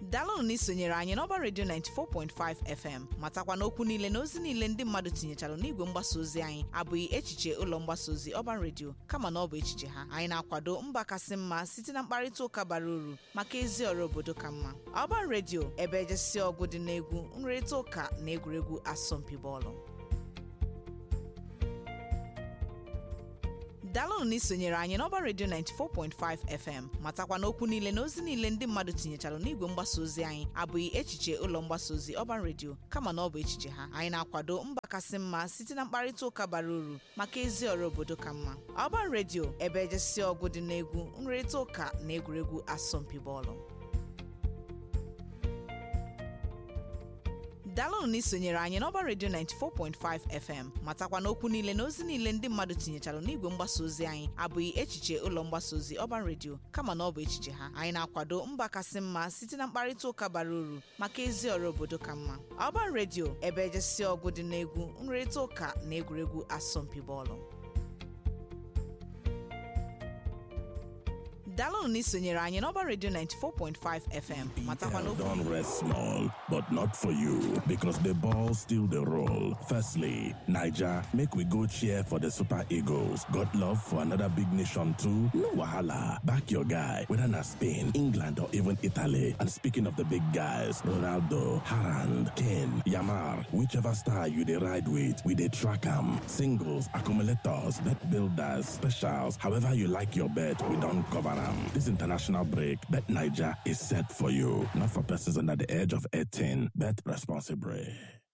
daalụnụ na isonyere anyị n'ọba redio 94.5 fm matakwa na okwu niile na ozi niile ndị mmadụ tinyechara n'igwe mgbasa ozi anyị abụghị echiche ụlọ mgbasa ozi ọban redio kama na ọ bụ echiche ha anyị na-akwado mba kasị mma site na mkparịta ụka bara uru maka ezi ọrụ obodo ka mma ọban redio ebe ejesi ọgụ dị n'egwu nrịrịta ụka na egwuregwu asọmpi bọọlụ daalụnụ na isonyere anyị n'ọba redio 94.5 fm matakwa na okwu niile na ozi niile ndị mmadụ tinyechara n'igwe mgbasa ozi anyị abụghị echiche ụlọ mgbasa ozi ọban redio kama na ọ bụ echiche ha anyị na-akwado mba kasị mma site na mkparịta ụka bara uru maka ezi ọrụ obodo ka mma ọban redio ebe ejesi ọgụ dị n'egwu nrịrịta ụka na egwuregwu asọmpi bọọlụ daalụnụ na isonyere anyị n'ọba redio 94.5 fm matakwa na okwu niile na ozi niile ndị mmadụ tinyechara n'igwe mgbasa ozi anyị abụghị echiche ụlọ mgbasa ozi ọban redio kama na ọ bụ echiche ha anyị na-akwado mba kasị mma site na mkparịta ụka bara uru maka ezi ọrụ obodo ka mma ọban redio ebe ejesi ọgụ dị n'egwu nrịrịta ụka na egwuregwu asọmpi bọọlụ daalụnụ na isonyere anyị n'ọba redio 94.5 fm matakwa na BL okwu don't rest small, but not for you, because the ball still the roll. Firstly, Niger, make we go cheer for the Super Eagles. Got love for another big nation too? No wahala. Back your guy, whether na Spain, England, or even Italy. And speaking of the big guys, Ronaldo, Harand, Kane, Yamar, whichever star you dey ride with, we dey track 'em. Singles, accumulators, bet builders, specials, however you like your bet, we don't cover 'em. This international break, Bet Niger is set for you. Not for persons under the age of 18. Bet responsibly.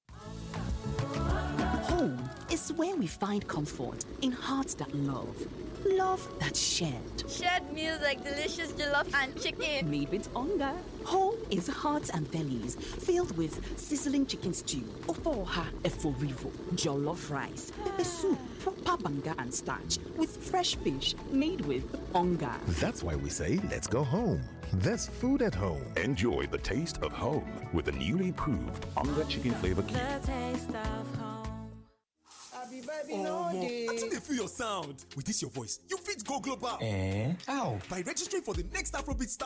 Home is where we find comfort in hearts that love, love that shared. Shared meals like delicious jollof and chicken. Made with hunger. Home is hearts and bellies filled with sizzling chicken stew, ofoha eforivo, jollof rice, pepper soup, proper banga and starch with fresh fish made with hunger. That's why we say, let's go home. There's food at home. Enjoy the taste of home with the newly proved Onga Chicken Flavor Cube. Omo, I think they feel your sound. With this your voice, you fit go global. Eh? How? By registering for the next Afrobeat Star